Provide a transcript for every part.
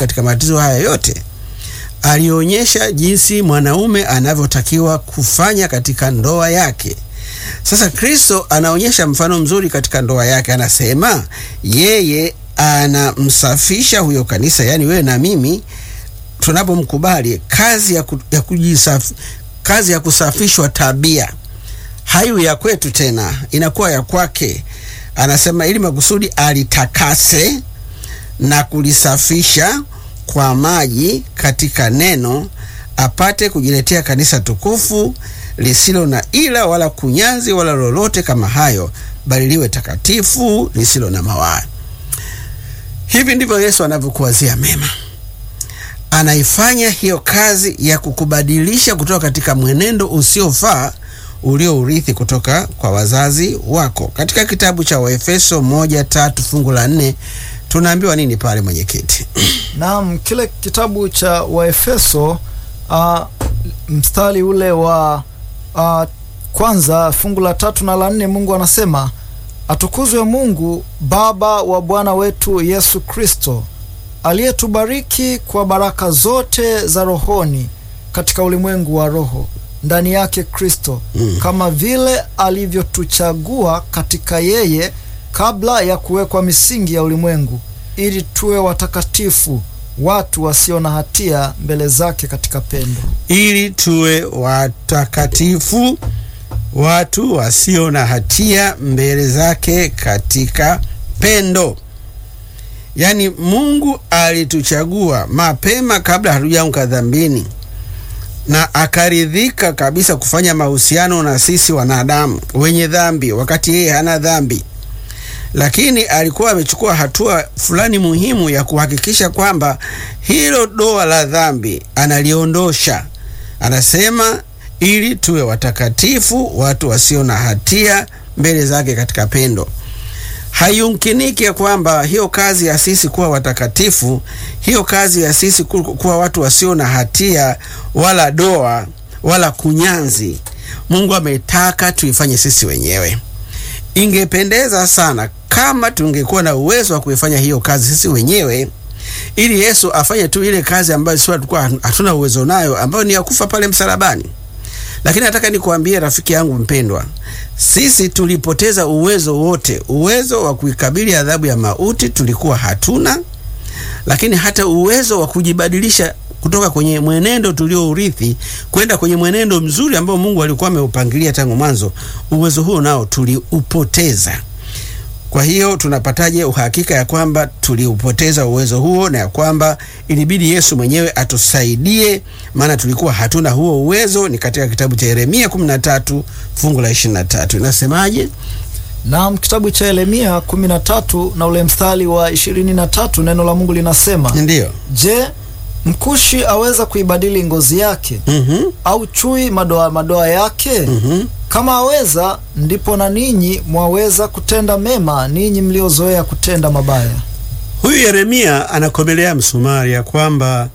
katika matatizo haya yote alionyesha jinsi mwanaume anavyotakiwa kufanya katika ndoa yake. Sasa Kristo anaonyesha mfano mzuri katika ndoa yake, anasema yeye anamsafisha huyo kanisa, yaani wewe na mimi tunapomkubali, kazi ya, ku, ya kujisafi, kazi ya kusafishwa tabia hayo ya kwetu tena, inakuwa ya kwake. Anasema ili makusudi alitakase na kulisafisha kwa maji katika neno, apate kujiletea kanisa tukufu lisilo na ila wala kunyanzi wala lolote kama hayo, bali liwe takatifu lisilo na mawaa. Hivi ndivyo Yesu anavyokuwazia mema. Anaifanya hiyo kazi ya kukubadilisha kutoka katika mwenendo usiofaa uliourithi kutoka kwa wazazi wako. Katika kitabu cha Waefeso moja tatu fungu la nne tunaambiwa nini pale, mwenyekiti? Naam, kile kitabu cha Waefeso uh, mstari ule wa uh, kwanza fungu la tatu na la nne, Mungu anasema atukuzwe Mungu Baba wa Bwana wetu Yesu Kristo aliyetubariki kwa baraka zote za rohoni katika ulimwengu wa roho ndani yake Kristo mm. kama vile alivyotuchagua katika yeye kabla ya kuwekwa misingi ya ulimwengu ili tuwe watakatifu watu wasio na hatia mbele zake katika pendo. Ili tuwe watakatifu watu wasio na hatia mbele zake katika pendo. Yaani Mungu alituchagua mapema kabla hatujaanguka dhambini na akaridhika kabisa kufanya mahusiano na sisi wanadamu wenye dhambi, wakati yeye hana dhambi. Lakini alikuwa amechukua hatua fulani muhimu ya kuhakikisha kwamba hilo doa la dhambi analiondosha. Anasema ili tuwe watakatifu, watu wasio na hatia mbele zake katika pendo. Haiyumkiniki ya kwamba hiyo kazi ya sisi kuwa watakatifu, hiyo kazi ya sisi kuwa watu wasio na hatia wala doa wala kunyanzi, Mungu ametaka tuifanye sisi wenyewe. Ingependeza sana kama tungekuwa na uwezo wa kuifanya hiyo kazi sisi wenyewe, ili Yesu afanye tu ile kazi ambayo sisi tulikuwa hatuna uwezo nayo, ambayo ni ya kufa pale msalabani. Lakini nataka nikuambie rafiki yangu mpendwa, sisi tulipoteza uwezo wote. Uwezo wa kuikabili adhabu ya mauti tulikuwa hatuna, lakini hata uwezo wa kujibadilisha kutoka kwenye mwenendo tuliourithi kwenda kwenye mwenendo mzuri ambao Mungu alikuwa ameupangilia tangu mwanzo, uwezo huo nao tuliupoteza. Kwa hiyo tunapataje uhakika ya kwamba tuliupoteza uwezo huo na ya kwamba ilibidi Yesu mwenyewe atusaidie, maana tulikuwa hatuna huo uwezo? Ni katika kitabu cha Yeremia 13 fungu la 23. Inasemaje? Naam, kitabu cha Yeremia 13 na ule mstari wa 23, neno la Mungu linasema Ndiyo. Je, mkushi aweza kuibadili ngozi yake? Mhm. au chui madoa madoa yake? Mhm. Kama aweza, ndipo na ninyi mwaweza kutenda mema, ninyi mliozoea kutenda mabaya. Huyu Yeremia anakomelea msumari ya kwamba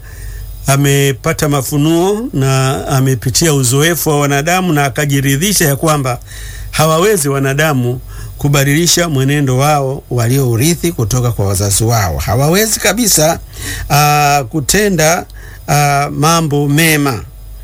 amepata mafunuo na amepitia uzoefu wa wanadamu na akajiridhisha ya kwamba hawawezi wanadamu kubadilisha mwenendo wao waliourithi kutoka kwa wazazi wao. Hawawezi kabisa aa, kutenda aa, mambo mema.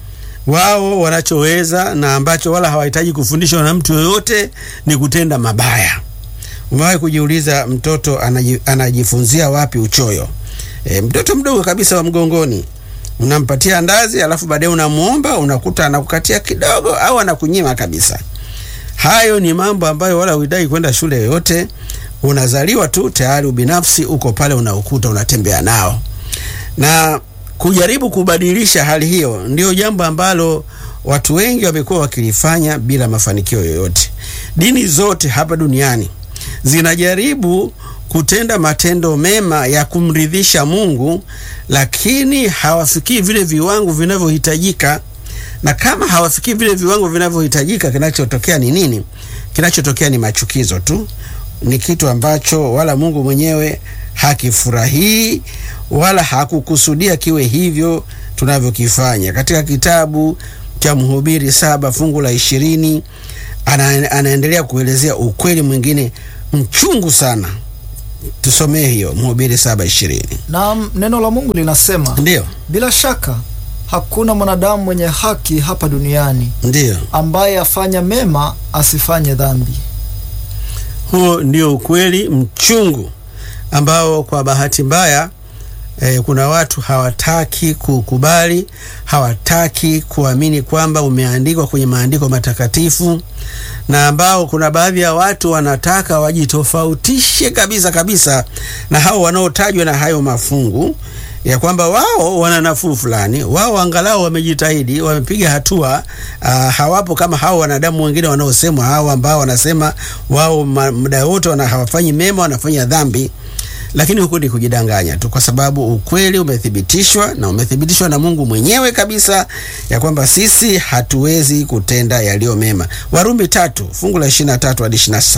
Wao wanachoweza na ambacho wala hawahitaji kufundishwa na mtu yoyote ni kutenda mabaya. Umewahi kujiuliza mtoto anaji, anajifunzia wapi uchoyo? E, mtoto mdogo kabisa wa mgongoni unampatia ndazi, alafu baadaye unamwomba, unakuta anakukatia kidogo au anakunyima kabisa. Hayo ni mambo ambayo wala huhitaji kwenda shule yoyote. Unazaliwa tu tayari, ubinafsi uko pale, unaukuta unatembea nao, na kujaribu kubadilisha hali hiyo ndio jambo ambalo watu wengi wamekuwa wakilifanya bila mafanikio yoyote. Dini zote hapa duniani zinajaribu kutenda matendo mema ya kumridhisha Mungu, lakini hawafikii vile viwango vinavyohitajika. Na kama hawafikii vile viwango vinavyohitajika, kinachotokea ni nini? Kinachotokea ni machukizo tu, ni kitu ambacho wala Mungu mwenyewe hakifurahii wala hakukusudia kiwe hivyo tunavyokifanya. Katika kitabu cha Mhubiri saba fungu la ishirini ana, anaendelea kuelezea ukweli mwingine mchungu sana tusomee hiyo Mhubiri saba ishirini. na neno la Mungu linasema, Ndiyo, bila shaka hakuna mwanadamu mwenye haki hapa duniani ndiyo, ambaye afanya mema asifanye dhambi. huo ndio ukweli mchungu ambao kwa bahati mbaya eh, kuna watu hawataki kukubali, hawataki kuamini kwamba umeandikwa kwenye maandiko matakatifu, na ambao kuna baadhi ya watu wanataka wajitofautishe kabisa kabisa na hao wanaotajwa na hayo mafungu ya kwamba wao wana nafuu fulani, wao angalau wamejitahidi, wamepiga hatua. Uh, hawapo kama hao wanadamu wengine wanaosemwa, hao ambao wanasema wao ma- muda wote wana hawafanyi mema, wanafanya dhambi lakini huku ni kujidanganya tu, kwa sababu ukweli umethibitishwa na umethibitishwa na Mungu mwenyewe kabisa ya kwamba sisi hatuwezi kutenda yaliyo mema. Warumi tatu fungu la 23 hadi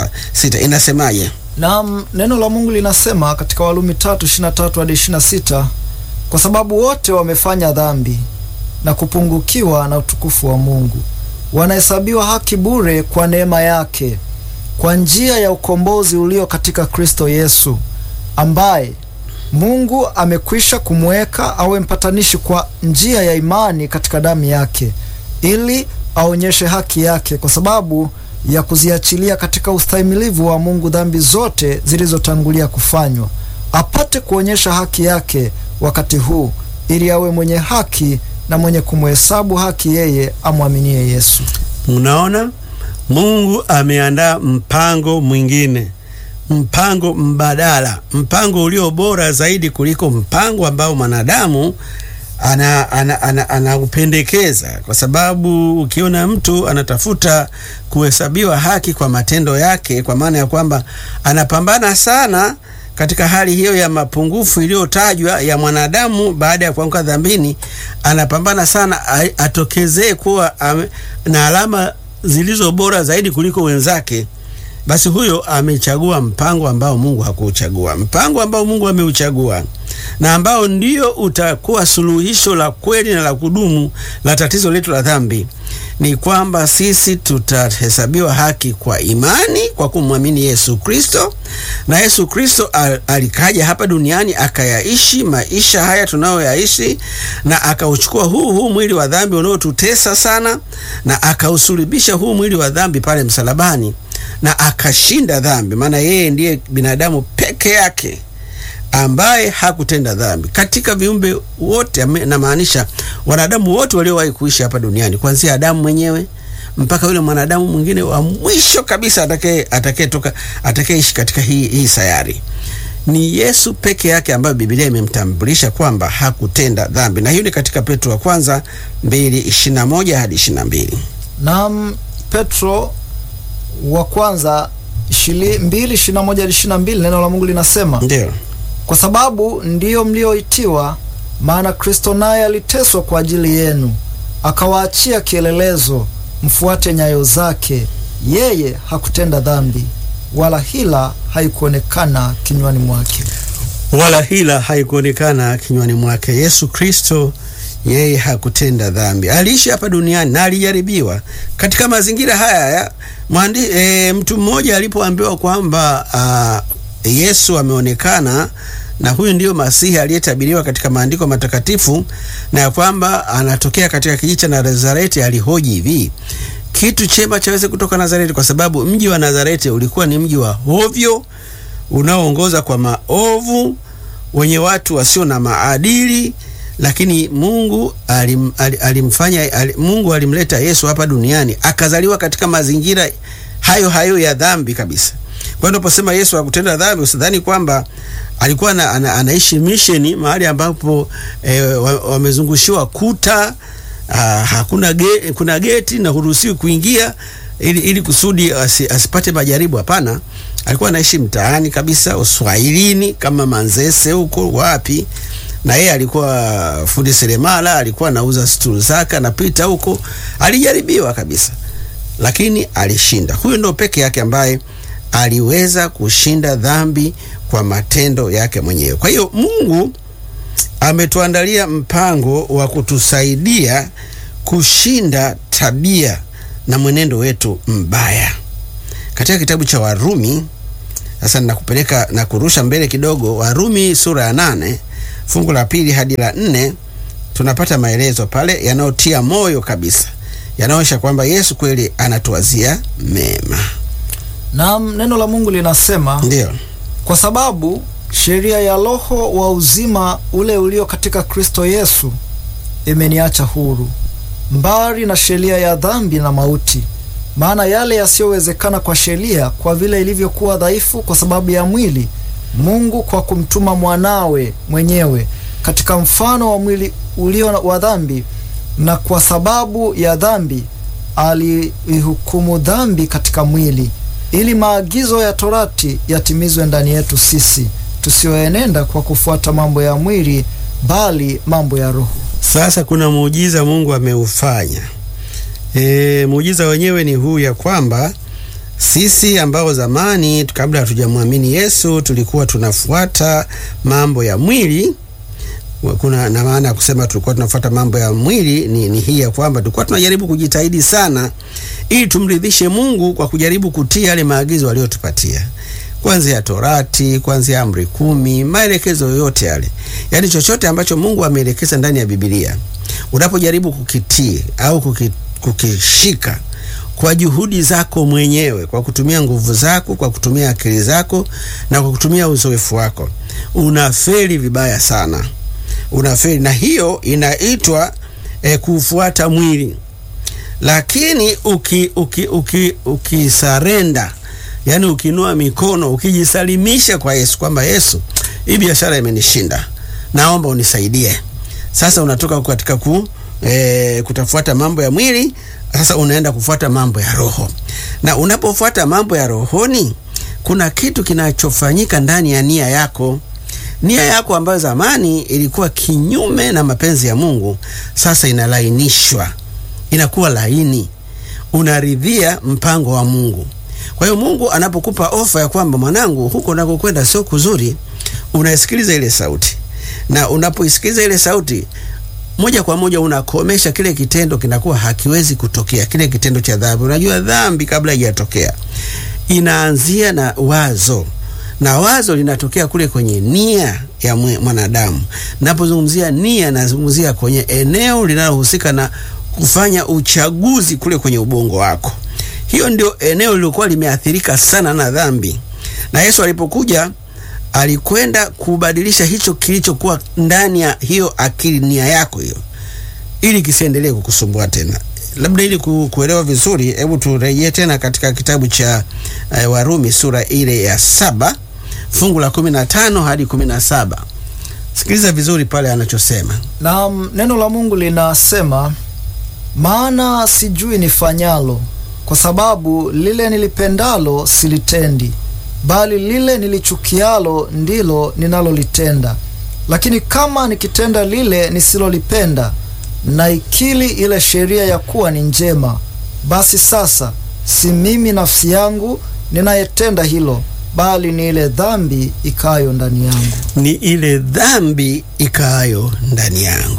26 inasemaje? Na neno la Mungu linasema katika Warumi 3:23 hadi 26, kwa sababu wote wamefanya dhambi na kupungukiwa na utukufu wa Mungu, wanahesabiwa haki bure kwa neema yake kwa njia ya ukombozi ulio katika Kristo Yesu, ambaye Mungu amekwisha kumweka awe mpatanishi kwa njia ya imani katika damu yake, ili aonyeshe haki yake kwa sababu ya kuziachilia katika ustahimilivu wa Mungu dhambi zote zilizotangulia kufanywa, apate kuonyesha haki yake wakati huu, ili awe mwenye haki na mwenye kumhesabu haki yeye amwaminie Yesu. Mnaona, Mungu ameandaa mpango mwingine, mpango mbadala, mpango ulio bora zaidi kuliko mpango ambao mwanadamu ana, ana, ana, anaupendekeza kwa sababu ukiona mtu anatafuta kuhesabiwa haki kwa matendo yake, kwa maana ya kwamba anapambana sana katika hali hiyo ya mapungufu iliyotajwa ya mwanadamu baada ya kuanguka dhambini, anapambana sana a- atokezee kuwa ame, na alama zilizo bora zaidi kuliko wenzake, basi huyo amechagua mpango ambao Mungu hakuuchagua, mpango ambao Mungu ameuchagua na ambao ndio utakuwa suluhisho la kweli na la kudumu la tatizo letu la dhambi, ni kwamba sisi tutahesabiwa haki kwa imani kwa kumwamini Yesu Kristo. Na Yesu Kristo al- alikaja hapa duniani akayaishi maisha haya tunayoyaishi, na akauchukua huu huu mwili wa dhambi unaotutesa sana, na akausulubisha huu mwili wa dhambi pale msalabani, na akashinda dhambi, maana yeye ndiye binadamu peke yake ambaye hakutenda dhambi katika viumbe wote, ame- namaanisha wanadamu wote waliowahi kuishi hapa duniani, kuanzia Adamu mwenyewe mpaka yule mwanadamu mwingine wa mwisho kabisa atakaye atakayetoka atakayeishi katika hii, hii sayari. Ni Yesu peke yake ambayo Biblia imemtambulisha kwamba hakutenda dhambi, na hiyo ni katika Petro wa kwanza 2:21 hadi 22. Na Petro wa kwanza 2:21 hadi 22, neno la Mungu linasema Ndio, kwa sababu ndiyo mlioitiwa, maana Kristo naye aliteswa kwa ajili yenu, akawaachia kielelezo, mfuate nyayo zake. Yeye hakutenda dhambi, wala hila haikuonekana kinywani mwake. wala hila haikuonekana kinywani mwake. Yesu Kristo yeye hakutenda dhambi, aliishi hapa duniani na alijaribiwa katika mazingira haya ya mwandi, e, mtu mmoja alipoambiwa kwamba a, Yesu ameonekana na huyu ndiyo Masihi aliyetabiriwa katika maandiko matakatifu na ya kwamba anatokea katika kijiji cha Nazareti, alihoji hivi kitu chema chaweze kutoka Nazareti, kwa sababu mji wa Nazareti ulikuwa ni mji wa hovyo unaoongoza kwa maovu, wenye watu wasio na maadili, lakini Mungu alim, alim, alimfanya alim, Mungu alimleta Yesu hapa duniani akazaliwa katika mazingira hayo hayo ya dhambi kabisa. Kwa hiyo unaposema Yesu hakutenda dhambi, usidhani kwamba alikuwa na, ana, anaishi misheni mahali ambapo eh, wa- wamezungushiwa kuta ah, hakuna ge, kuna geti na huruhusiwi kuingia ili, ili kusudi asi, asipate majaribu. Hapana, alikuwa anaishi mtaani kabisa, uswahilini kama Manzese huko wapi, na yeye alikuwa fundi seremala, alikuwa anauza stulu zake, anapita huko, alijaribiwa kabisa, lakini alishinda. Huyu ndo peke yake ambaye aliweza kushinda dhambi kwa matendo yake mwenyewe. Kwa hiyo Mungu ametuandalia mpango wa kutusaidia kushinda tabia na mwenendo wetu mbaya. Katika kitabu cha Warumi Sasa nakupeleka na kurusha mbele kidogo, Warumi sura ya nane fungu la pili hadi la nne tunapata maelezo pale yanayotia moyo kabisa, yanaonyesha kwamba Yesu kweli anatuwazia mema. Naam, neno la Mungu linasema Ndiyo, kwa sababu sheria ya Roho wa uzima ule ulio katika Kristo Yesu imeniacha huru mbali na sheria ya dhambi na mauti. Maana yale yasiyowezekana kwa sheria, kwa vile ilivyokuwa dhaifu kwa sababu ya mwili, Mungu kwa kumtuma mwanawe mwenyewe katika mfano wa mwili ulio wa dhambi, na kwa sababu ya dhambi aliihukumu dhambi katika mwili, ili maagizo ya torati yatimizwe ndani yetu sisi tusioenenda kwa kufuata mambo ya mwili, bali mambo ya Roho. sasa kuna muujiza Mungu ameufanya. E, muujiza wenyewe ni huu ya kwamba sisi ambao zamani kabla hatujamwamini Yesu tulikuwa tunafuata mambo ya mwili. Kuna na maana ya kusema tulikuwa tunafuata mambo ya mwili ni, ni hii ya kwamba tulikuwa tunajaribu kujitahidi sana ili tumridhishe Mungu kwa kujaribu kutii yale maagizo aliyotupatia kuanzia Torati, kuanzia amri kumi, maelekezo yoyote yale, yaani chochote ambacho Mungu ameelekeza ndani ya Biblia, unapojaribu kukitii au kuki, kukishika kwa juhudi zako mwenyewe, kwa kutumia nguvu zako, kwa kutumia akili zako na kwa kutumia uzoefu wako, unafeli vibaya sana, unafeli, na hiyo inaitwa eh, kufuata mwili. Lakini uki, uki, uki, ukisarenda yaani ukinua mikono ukijisalimisha kwa Yesu kwamba Yesu, hii biashara imenishinda, naomba unisaidie. Sasa unatoka katika ku, e, kutafuata mambo ya mwili, sasa unaenda kufuata mambo ya roho, na unapofuata mambo ya rohoni, kuna kitu kinachofanyika ndani ya nia yako. Nia yako ambayo zamani ilikuwa kinyume na mapenzi ya Mungu, sasa inalainishwa, inakuwa laini, unaridhia mpango wa Mungu. Kwa hiyo Mungu anapokupa ofa ya kwamba mwanangu, huko unakokwenda sio kuzuri, unaisikiliza ile sauti, na unapoisikiliza ile sauti moja kwa moja unakomesha kile kitendo, kinakuwa hakiwezi kutokea, kile kitendo cha dhambi. Unajua dhambi kabla haijatokea inaanzia na wazo, na wazo linatokea kule kwenye nia ya mwanadamu. Napozungumzia nia, nazungumzia kwenye eneo linalohusika na kufanya uchaguzi kule kwenye ubongo wako. Hiyo ndio eneo lilikuwa limeathirika sana na dhambi, na Yesu alipokuja alikwenda kubadilisha hicho kilichokuwa ndani ya hiyo akili, nia yako hiyo, ili kisiendelee kukusumbua tena. Labda ili kuelewa vizuri, hebu turejee tena katika kitabu cha uh, Warumi sura ile ya saba fungu la kumi na tano hadi kumi na saba. Sikiliza vizuri pale anachosema. Na neno la Mungu linasema, maana sijui nifanyalo kwa sababu lile nilipendalo silitendi, bali lile nilichukialo ndilo ninalolitenda. Lakini kama nikitenda lile nisilolipenda, naikili ile sheria ya kuwa ni njema. Basi sasa si mimi nafsi yangu ninayetenda hilo, bali ni ile dhambi ikayo ndani yangu. Ni ile dhambi ikayo ndani yangu.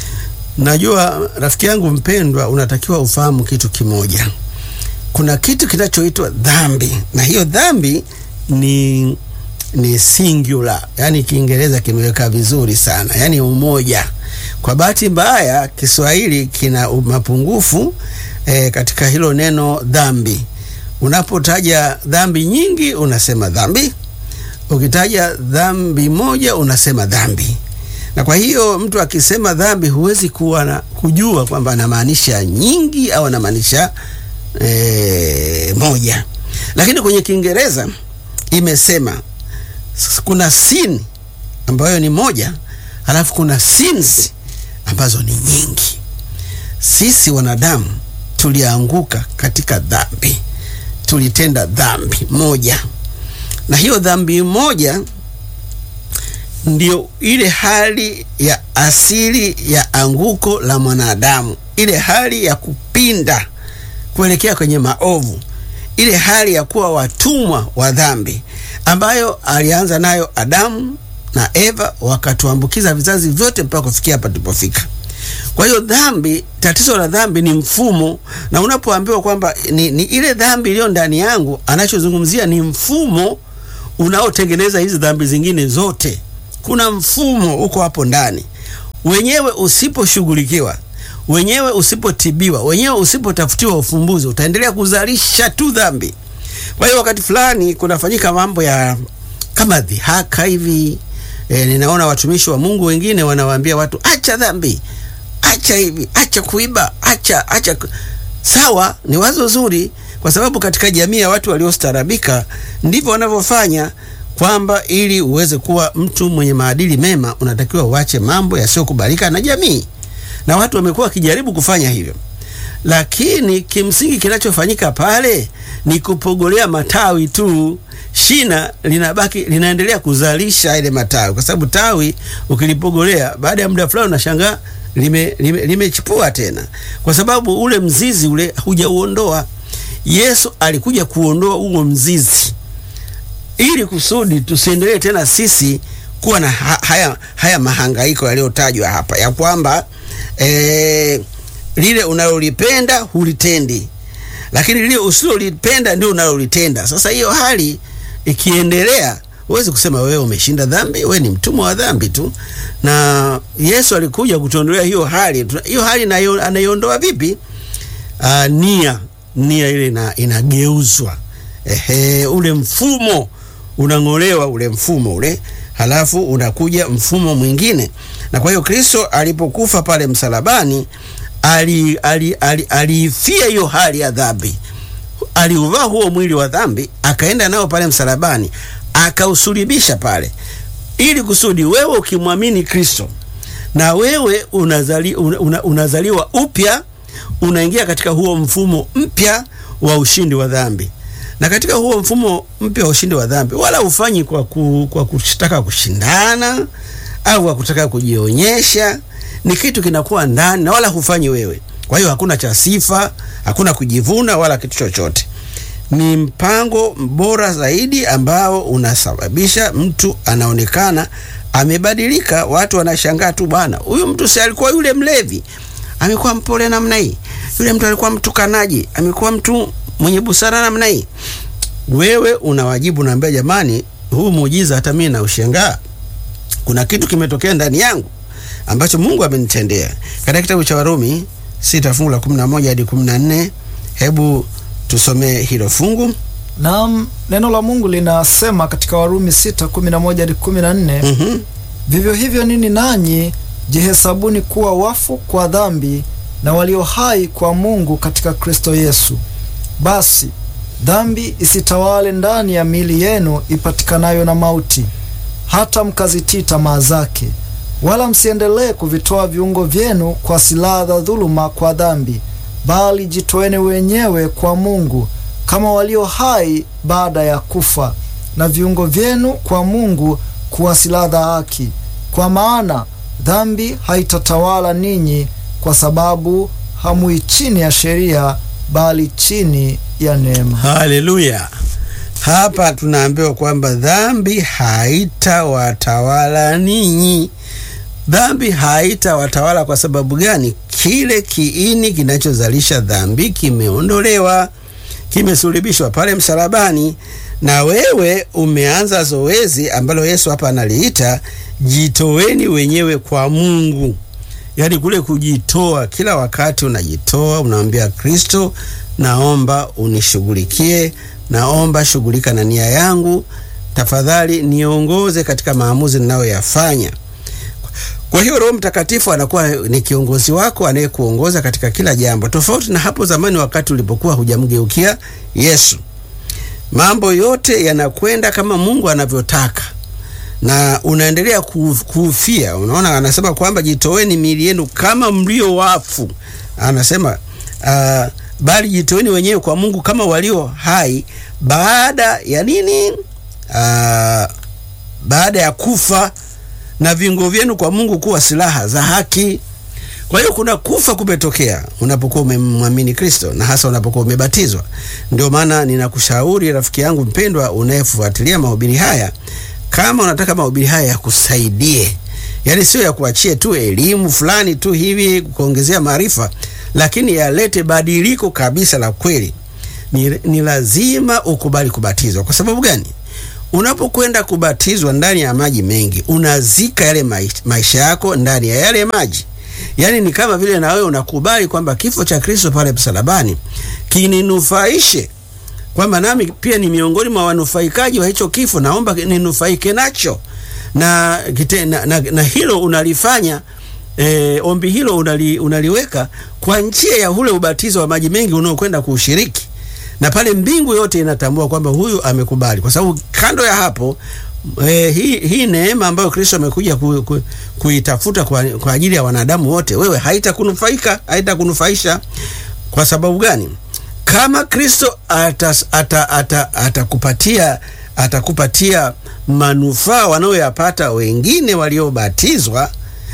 Najua rafiki yangu mpendwa, unatakiwa ufahamu kitu kimoja kuna kitu kinachoitwa dhambi, na hiyo dhambi ni ni singular, yani Kiingereza kimeweka vizuri sana, yani umoja. Kwa bahati mbaya Kiswahili kina mapungufu e, katika hilo neno dhambi. Unapotaja dhambi nyingi unasema dhambi, ukitaja dhambi moja unasema dhambi. Na kwa hiyo mtu akisema dhambi huwezi kuwa na kujua kwamba anamaanisha nyingi au anamaanisha E, moja. Lakini kwenye Kiingereza imesema kuna sin ambayo ni moja, halafu kuna sins ambazo ni nyingi. Sisi wanadamu tulianguka katika dhambi, tulitenda dhambi moja, na hiyo dhambi moja ndio ile hali ya asili ya anguko la mwanadamu, ile hali ya kupinda kuelekea kwenye maovu, ile hali ya kuwa watumwa wa dhambi ambayo alianza nayo Adamu na Eva, wakatuambukiza vizazi vyote mpaka kufikia hapa tulipofika. Kwa hiyo dhambi, tatizo la dhambi ni mfumo, na unapoambiwa kwamba ni, ni ile dhambi iliyo ndani yangu, anachozungumzia ni mfumo unaotengeneza hizi dhambi zingine zote. Kuna mfumo uko hapo ndani, wenyewe usiposhughulikiwa, wenyewe usipotibiwa, wenyewe usipotafutiwa ufumbuzi, utaendelea kuzalisha tu dhambi. Kwa hiyo wakati fulani kunafanyika mambo ya kama dhihaka hivi. E, ninaona watumishi wa Mungu wengine wanawaambia watu acha dhambi, acha hivi, acha kuiba, acha acha. Sawa, ni wazo zuri, kwa sababu katika jamii ya watu waliostaarabika ndivyo wanavyofanya, kwamba ili uweze kuwa mtu mwenye maadili mema unatakiwa uache mambo yasiyokubalika na jamii, na watu wamekuwa wakijaribu kufanya hivyo, lakini kimsingi kinachofanyika pale ni kupogolea matawi tu shina linabaki linaendelea kuzalisha ile matawi, kwa sababu tawi ukilipogolea baada ya muda fulani unashangaa limechipua lime, lime tena, kwa sababu ule mzizi ule hujauondoa. Yesu alikuja kuondoa huo mzizi ili kusudi tusiendelee tena sisi kuwa na haya, haya mahangaiko yaliyotajwa hapa ya kwamba e, lile unalolipenda hulitendi, lakini lile usilolipenda ndio unalolitenda. Sasa hiyo hali ikiendelea huwezi kusema wewe umeshinda dhambi, wewe ni mtumwa wa dhambi tu. Na Yesu alikuja kutuondolea hiyo hali. Hiyo hali anaiondoa vipi? Uh, nia nia ile ina, inageuzwa. Ehe, ule mfumo unang'olewa, ule mfumo ule, halafu unakuja mfumo mwingine. Na kwa hiyo Kristo alipokufa pale msalabani aliifia ali, ali, ali hiyo hali ya dhambi aliuvaa huo mwili wa dhambi akaenda nao pale msalabani akausulibisha pale, ili kusudi wewe ukimwamini Kristo na wewe unazali, una, unazaliwa upya, unaingia katika huo mfumo mpya wa ushindi wa dhambi. Na katika huo mfumo mpya wa ushindi wa dhambi, wala ufanyi kwa, ku, kwa kutaka kushindana au kwa kutaka kujionyesha, ni kitu kinakuwa ndani na wala hufanyi wewe. Kwa hiyo hakuna cha sifa, hakuna kujivuna wala kitu chochote. Ni mpango bora zaidi ambao unasababisha mtu anaonekana amebadilika. Watu wanashangaa tu, bwana, huyu mtu si alikuwa yule mlevi, amekuwa mpole namna hii. Yule mtu alikuwa mtukanaji, amekuwa mtu mwenye busara namna hii. Wewe unawajibu, naambia, jamani, huu muujiza hata mimi naushangaa. Kuna kitu kimetokea ndani yangu ambacho Mungu amenitendea. Katika kitabu cha Warumi sita fungu la kumi na moja hadi kumi na nne hebu tusomee hilo fungu. Naam, neno la Mungu linasema katika Warumi sita kumi na moja hadi kumi na nne mm -hmm. Vivyo hivyo ninyi nanyi jihesabuni kuwa wafu kwa dhambi na walio hai kwa Mungu katika Kristo Yesu. Basi dhambi isitawale ndani ya miili yenu ipatikanayo na mauti, hata mkazitii tamaa zake. Wala msiendelee kuvitoa viungo vyenu kwa silaha za dhuluma kwa dhambi, bali jitoeni wenyewe kwa Mungu kama walio hai baada ya kufa, na viungo vyenu kwa Mungu kuwa silaha za haki. Kwa maana dhambi haitatawala ninyi, kwa sababu hamui chini ya sheria, bali chini ya neema. Haleluya! Hapa tunaambiwa kwamba dhambi haitawatawala ninyi. Dhambi haitawatawala kwa sababu gani? Kile kiini kinachozalisha dhambi kimeondolewa, kimesulubishwa pale msalabani, na wewe umeanza zoezi ambalo Yesu hapa analiita jitoweni wenyewe kwa Mungu. Yaani kule kujitoa, kila wakati unajitoa, unamwambia Kristo, naomba unishughulikie, naomba shughulika na nia yangu, tafadhali niongoze katika maamuzi ninayoyafanya. Kwa hiyo Roho Mtakatifu anakuwa ni kiongozi wako anayekuongoza katika kila jambo, tofauti na hapo zamani wakati ulipokuwa hujamgeukia Yesu. Mambo yote yanakwenda kama Mungu anavyotaka na unaendelea kuufia. Unaona, anasema kwamba jitoweni miili yenu kama mlio wafu, anasema uh, bali jitoweni wenyewe kwa Mungu kama walio hai baada ya nini? Uh, baada ya kufa na viungo vyenu kwa Mungu kuwa silaha za haki. Kwa hiyo kuna kufa kumetokea unapokuwa umemwamini Kristo na hasa unapokuwa umebatizwa. Ndio maana ninakushauri rafiki yangu mpendwa, unayefuatilia mahubiri haya, kama unataka mahubiri haya yakusaidie, yaani sio yakuachie tu elimu fulani tu hivi kuongezea maarifa, lakini yalete badiliko kabisa la kweli, ni, ni lazima ukubali kubatizwa. Kwa sababu gani? unapokwenda kubatizwa ndani ya maji mengi, unazika yale mai- maisha yako ndani ya yale maji. Yaani ni kama vile na wewe unakubali kwamba kifo cha Kristo pale msalabani kininufaishe, kwamba nami pia ni miongoni mwa wanufaikaji wa hicho kifo, naomba ninufaike nacho na, kite, na, na, na hilo unalifanya E, ombi hilo unali, unaliweka kwa njia ya ule ubatizo wa maji mengi unaokwenda kuushiriki, na pale mbingu yote inatambua kwamba huyu amekubali, kwa sababu kando ya hapo e, hii, hii neema ambayo Kristo amekuja ku, ku, kuitafuta kwa, kwa ajili ya wanadamu wote, wewe haitakunufaika haitakunufaisha. Kwa sababu gani? Kama Kristo atas- ata- ata- atakupatia atakupatia manufaa wanaoyapata wengine waliobatizwa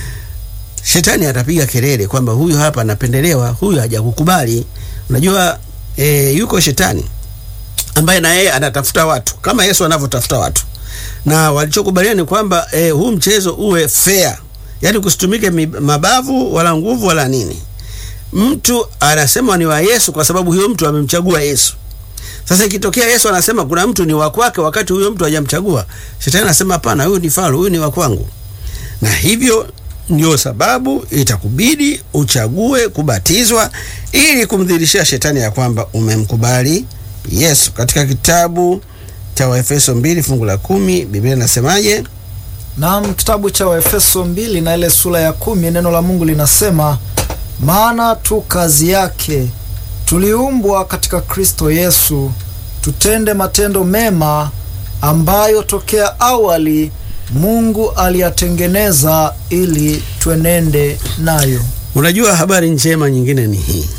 Shetani atapiga kelele kwamba huyu hapa anapendelewa, huyu hajakukubali. Unajua e, yuko shetani ambaye na yeye anatafuta watu kama Yesu anavyotafuta watu, na walichokubaliana ni kwamba e, huu mchezo uwe fair, yaani kusitumike mi- mabavu wala nguvu wala nini. Mtu anasema ni wa Yesu kwa sababu huyo mtu amemchagua Yesu. Sasa ikitokea Yesu anasema kuna mtu ni wa kwake wakati huyo mtu hajamchagua, shetani anasema hapana, huyu ni falo, huyu ni wa kwangu na hivyo ndio sababu itakubidi uchague kubatizwa ili kumdhihirishia shetani ya kwamba umemkubali Yesu. Katika kitabu cha Waefeso mbili fungu la kumi Biblia inasemaje? Naam, kitabu cha Waefeso mbili na ile sura ya kumi neno la Mungu linasema, maana tu kazi yake tuliumbwa katika Kristo Yesu tutende matendo mema ambayo tokea awali Mungu aliyatengeneza ili twenende nayo. Unajua, habari njema nyingine ni hii,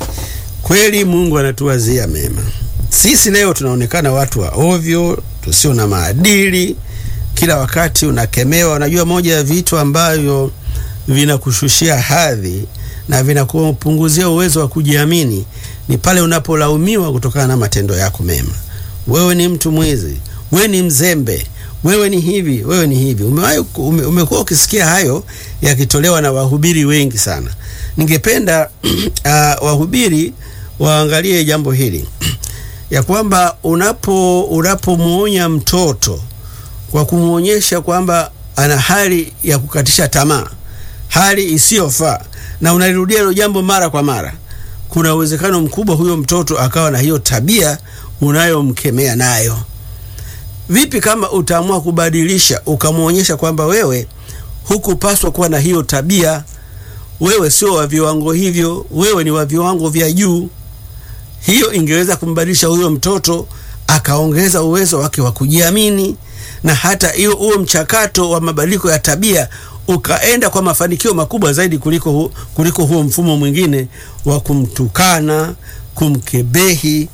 kweli Mungu anatuwazia mema. Sisi leo tunaonekana watu wa ovyo, tusio na maadili, kila wakati unakemewa. Unajua, moja ya vitu ambavyo vinakushushia hadhi na vinakupunguzia uwezo wa kujiamini ni pale unapolaumiwa kutokana na matendo yako mema. Wewe ni mtu mwizi, wewe ni mzembe, wewe ni hivi, wewe ni hivi. Umewahi ume, umekuwa ukisikia hayo yakitolewa na wahubiri wengi sana. Ningependa uh, wahubiri waangalie jambo hili ya kwamba unapo unapomwonya mtoto kwa kumwonyesha kwamba ana hali ya kukatisha tamaa, hali isiyofaa, na unalirudia hilo jambo mara kwa mara, kuna uwezekano mkubwa huyo mtoto akawa na hiyo tabia unayomkemea nayo. Vipi kama utaamua kubadilisha, ukamwonyesha kwamba wewe hukupaswa kuwa na hiyo tabia, wewe sio wa viwango hivyo, wewe ni wa viwango vya juu. Hiyo ingeweza kumbadilisha huyo mtoto akaongeza uwezo wake wa kujiamini, na hata hiyo huo mchakato wa mabadiliko ya tabia ukaenda kwa mafanikio makubwa zaidi kuliko, hu, kuliko huo mfumo mwingine wa kumtukana, kumkebehi,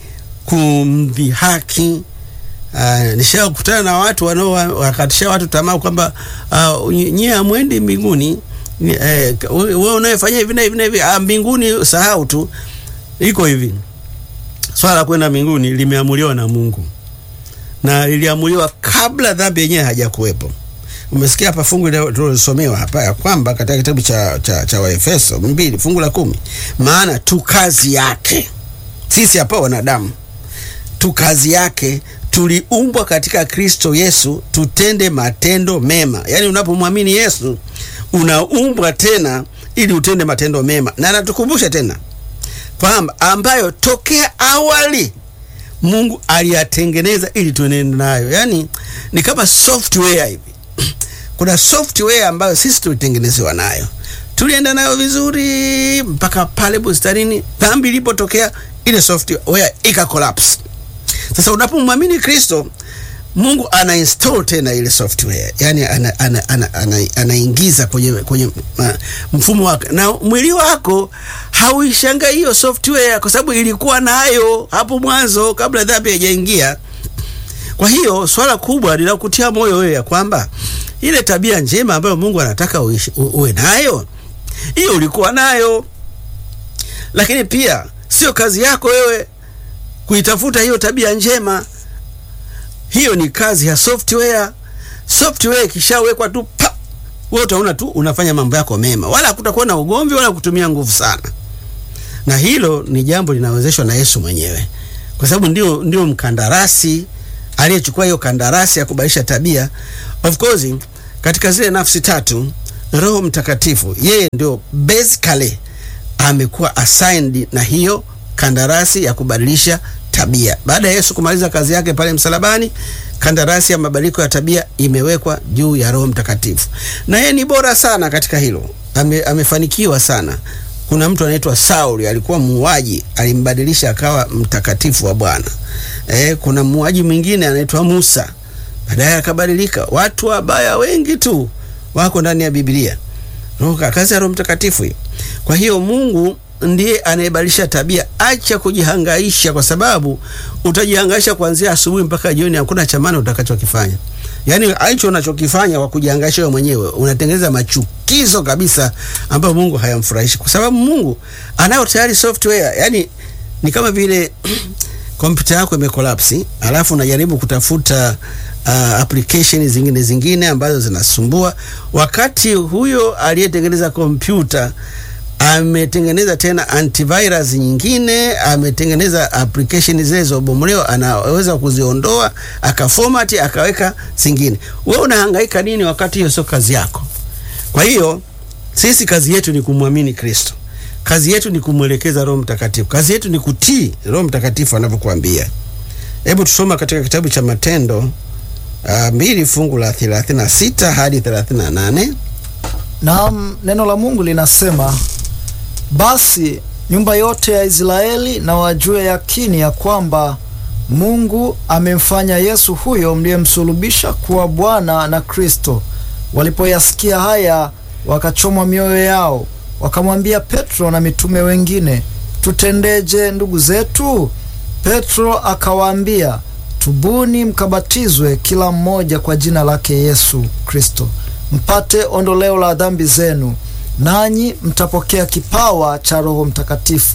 kumdhihaki. Uh, nishakutana na watu wanaowakatisha watu tamaa kwamba uh, nyie hamwendi mbinguni. Eh, wewe unayefanya hivi na hivi na hivi, ah, mbinguni sahau tu. Iko hivi, swala la kwenda mbinguni limeamuliwa na Mungu na liliamuliwa kabla dhambi yenyewe hajakuwepo. Umesikia hapa fungu tulisomewa hapa ya kwamba katika kitabu cha, cha, cha Waefeso mbili fungu la kumi, maana tu kazi yake sisi hapa wanadamu tu kazi yake tuliumbwa katika Kristo Yesu tutende matendo mema. Yaani, unapomwamini Yesu unaumbwa tena ili utende matendo mema, na natukumbusha tena kwamba ambayo tokea awali Mungu aliyatengeneza ili tuenende nayo. Yaani ni kama software hivi kuna software ambayo sisi tulitengenezewa nayo, tulienda nayo vizuri mpaka pale bustanini, dhambi ilipotokea, ile software ika collapse. Sasa unapomwamini Kristo, Mungu ana install tena ile software, yani anaingiza ana, ana, ana, ana kwenye, kwenye uh, mfumo wake, na mwili wako hauishangai hiyo software, kwa sababu ilikuwa nayo hapo mwanzo kabla dhambi haijaingia. Kwa hiyo swala kubwa linakutia moyo wewe ya kwamba ile tabia njema ambayo Mungu anataka uishi, u, uwe nayo hiyo ulikuwa nayo, lakini pia sio kazi yako wewe kuitafuta hiyo tabia njema. Hiyo ni kazi ya software. Software ikishawekwa tu pa, wewe utaona tu unafanya mambo yako mema, wala hakutakuwa na ugomvi wala kutumia nguvu sana, na hilo ni jambo linawezeshwa na Yesu mwenyewe, kwa sababu ndio, ndio mkandarasi aliyechukua hiyo kandarasi ya kubadilisha tabia. Of course katika zile nafsi tatu, Roho Mtakatifu yeye ndio basically amekuwa assigned na hiyo kandarasi ya kubadilisha tabia. Baada ya Yesu kumaliza kazi yake pale msalabani, kandarasi ya mabadiliko ya tabia imewekwa juu ya Roho Mtakatifu, na yeye ni bora sana katika hilo. Ame, amefanikiwa sana. Kuna mtu anaitwa Sauli alikuwa muuaji, alimbadilisha akawa mtakatifu wa Bwana. Eh, kuna muuaji mwingine anaitwa Musa, baadaye akabadilika. Watu wabaya wengi tu wako ndani ya Biblia. Roho, kazi ya Roho Mtakatifu hiyo. Kwa hiyo Mungu ndiye anayebadilisha tabia. Acha kujihangaisha, kwa sababu utajihangaisha kuanzia asubuhi mpaka jioni, hakuna cha maana utakachokifanya. Yaani hicho unachokifanya kwa kujihangaisha wewe mwenyewe, unatengeneza machukizo kabisa ambayo Mungu hayamfurahishi, kwa sababu Mungu anayo tayari software. Yaani ni kama vile kompyuta yako imekolapsi, alafu unajaribu kutafuta uh, application zingine zingine ambazo zinasumbua, wakati huyo aliyetengeneza kompyuta ametengeneza tena antivirus nyingine, ametengeneza application zile zilizobomolewa, anaweza kuziondoa akaformat akaweka zingine. Wewe unahangaika nini wakati hiyo sio kazi yako? Kwa hiyo sisi kazi yetu ni kumwamini Kristo, kazi yetu ni kumwelekeza Roho Mtakatifu, kazi yetu ni kutii Roho Mtakatifu anavyokuambia. Hebu tusoma katika kitabu cha Matendo uh, mbili fungu la 36 hadi 38. Naam, neno la Mungu linasema basi nyumba yote ya Israeli na wajue yakini ya kwamba Mungu amemfanya Yesu huyo mliyemsulubisha kuwa Bwana na Kristo. Walipoyasikia haya, wakachomwa mioyo yao, wakamwambia Petro na mitume wengine, tutendeje ndugu zetu? Petro akawaambia, tubuni mkabatizwe kila mmoja kwa jina lake Yesu Kristo, mpate ondoleo la dhambi zenu nanyi mtapokea kipawa cha Roho Mtakatifu.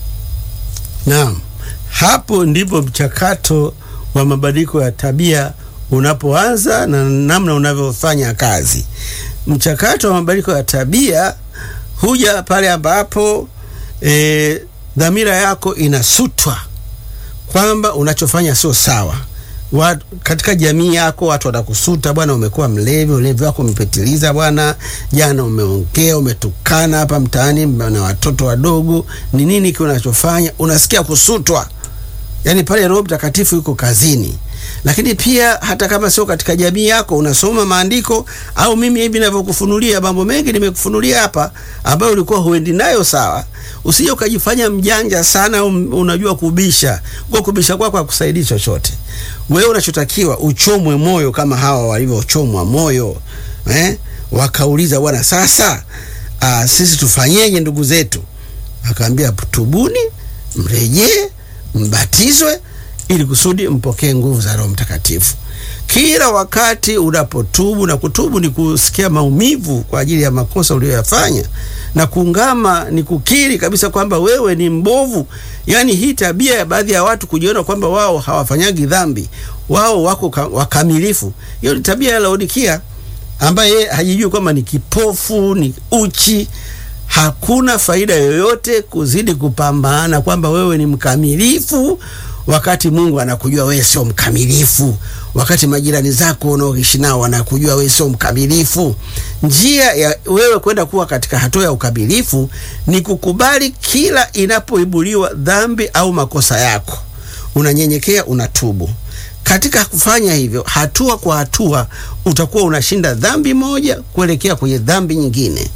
Naam, hapo ndipo mchakato wa mabadiliko ya tabia unapoanza na namna unavyofanya kazi. Mchakato wa mabadiliko ya tabia huja pale ambapo e, dhamira yako inasutwa kwamba unachofanya sio sawa. Wat, katika jamii yako watu watakusuta, bwana, umekuwa mlevi, ulevi wako umepitiliza bwana, jana umeongea, umetukana hapa mtaani na watoto wadogo. Ni nini kile unachofanya? Unasikia kusutwa, yaani pale Roho Mtakatifu yuko kazini. Lakini pia hata kama sio katika jamii yako, unasoma maandiko au mimi hivi ninavyokufunulia mambo mengi nimekufunulia hapa, ambayo ulikuwa huendi nayo sawa. Usije ukajifanya mjanja sana, um, unajua kubisha. Kwa kubisha kwako kwa hakusaidii chochote. Wewe unachotakiwa uchomwe moyo kama hawa walivyochomwa moyo eh? Wakauliza, bwana, sasa aa, sisi tufanyeje ndugu zetu? Akaambia, tubuni, mrejee, mbatizwe ili kusudi mpokee nguvu za Roho Mtakatifu. Kila wakati unapotubu, na kutubu ni kusikia maumivu kwa ajili ya makosa uliyoyafanya, na kuungama ni kukiri kabisa kwamba wewe ni mbovu. Yaani hii tabia ya baadhi ya watu kujiona kwamba wao hawafanyagi dhambi, wao wako wakamilifu, hiyo ni tabia ya Laodikia, ambaye yeye hajijui kwamba ni kipofu, ni uchi. Hakuna faida yoyote kuzidi kupambana kwamba wewe ni mkamilifu wakati Mungu anakujua wewe sio mkamilifu, wakati majirani zako unaoishi nao wanakujua wewe sio mkamilifu. Njia ya wewe kwenda kuwa katika hatua ya ukamilifu ni kukubali kila inapoibuliwa dhambi au makosa yako, unanyenyekea, unatubu. Katika kufanya hivyo, hatua kwa hatua, utakuwa unashinda dhambi moja kuelekea kwenye dhambi nyingine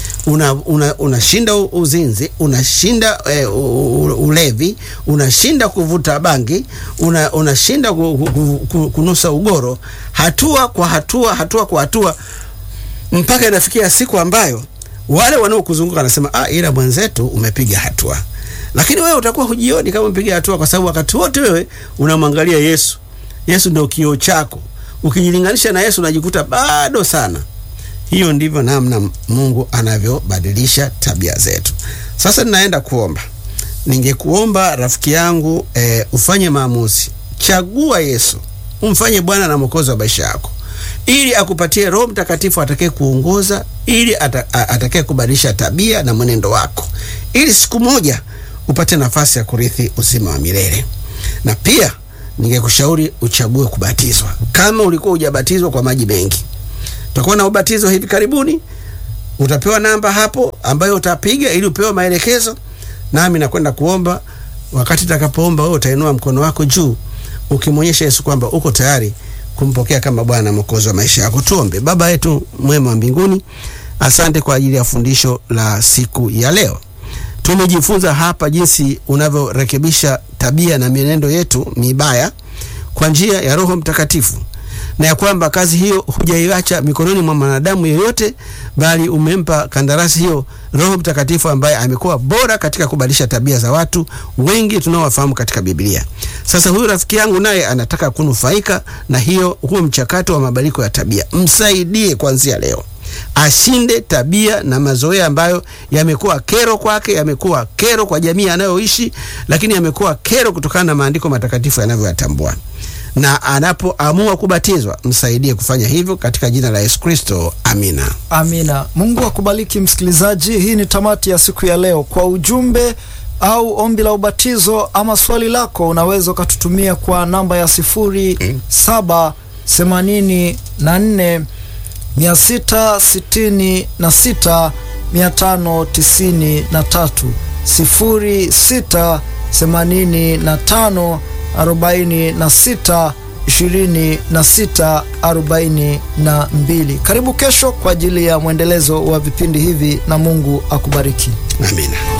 unashinda una, una uzinzi, unashinda e, ulevi, unashinda kuvuta bangi, unashinda una kunusa ugoro, hatua kwa hatua, hatua kwa hatua, mpaka inafikia siku ambayo wale wanaokuzunguka wanasema ah, ila mwenzetu umepiga hatua. Lakini wewe utakuwa hujioni kama umepiga hatua, kwa sababu wakati wote wewe unamwangalia Yesu. Yesu ndio kioo chako. Ukijilinganisha na Yesu unajikuta bado sana. Hiyo ndivyo namna Mungu anavyobadilisha tabia zetu. Sasa ninaenda kuomba. Ningekuomba rafiki yangu e, ufanye maamuzi. Chagua Yesu, umfanye Bwana na Mwokozi wa maisha yako, ili akupatie Roho Mtakatifu atakaye kuongoza, ili atakaye kubadilisha tabia na mwenendo wako, ili siku moja upate nafasi ya kurithi uzima wa milele. Na pia ningekushauri uchague kubatizwa kama ulikuwa hujabatizwa kwa maji mengi. Tutakuwa na ubatizo hivi karibuni, utapewa namba hapo ambayo utapiga ili upewe maelekezo, nami nakwenda kuomba. Wakati utakapoomba wewe utainua mkono wako juu ukimwonyesha Yesu kwamba uko tayari kumpokea kama Bwana na Mwokozi wa maisha yako. Tuombe. Baba yetu mwema wa mbinguni, asante kwa ajili ya fundisho la siku ya leo. Tumejifunza hapa jinsi unavyorekebisha tabia na mienendo yetu mibaya kwa njia ya Roho Mtakatifu, na ya kwamba kazi hiyo hujaiacha mikononi mwa mwanadamu yeyote, bali umempa kandarasi hiyo Roho Mtakatifu ambaye amekuwa bora katika kubadilisha tabia za watu wengi tunaowafahamu katika Biblia. Sasa huyu rafiki yangu naye anataka kunufaika na hiyo huo mchakato wa mabadiliko ya tabia. Msaidie kuanzia leo ashinde tabia na mazoea ambayo yamekuwa kero kwake, yamekuwa kero kwa jamii anayoishi, lakini yamekuwa kero kutokana na maandiko matakatifu yanavyoyatambua. Na anapoamua kubatizwa, msaidie kufanya hivyo katika jina la Yesu Kristo, amina. Amina. Mungu akubariki msikilizaji. Hii ni tamati ya siku ya leo. Kwa ujumbe au ombi la ubatizo ama swali lako, unaweza ukatutumia kwa namba ya sifuri saba themanini na nne mia sita sitini na sita mia tano tisini na tatu sifuri sita themanini na tano arobaini na sita ishirini na sita arobaini na mbili. Karibu kesho kwa ajili ya mwendelezo wa vipindi hivi na Mungu akubariki. Amina.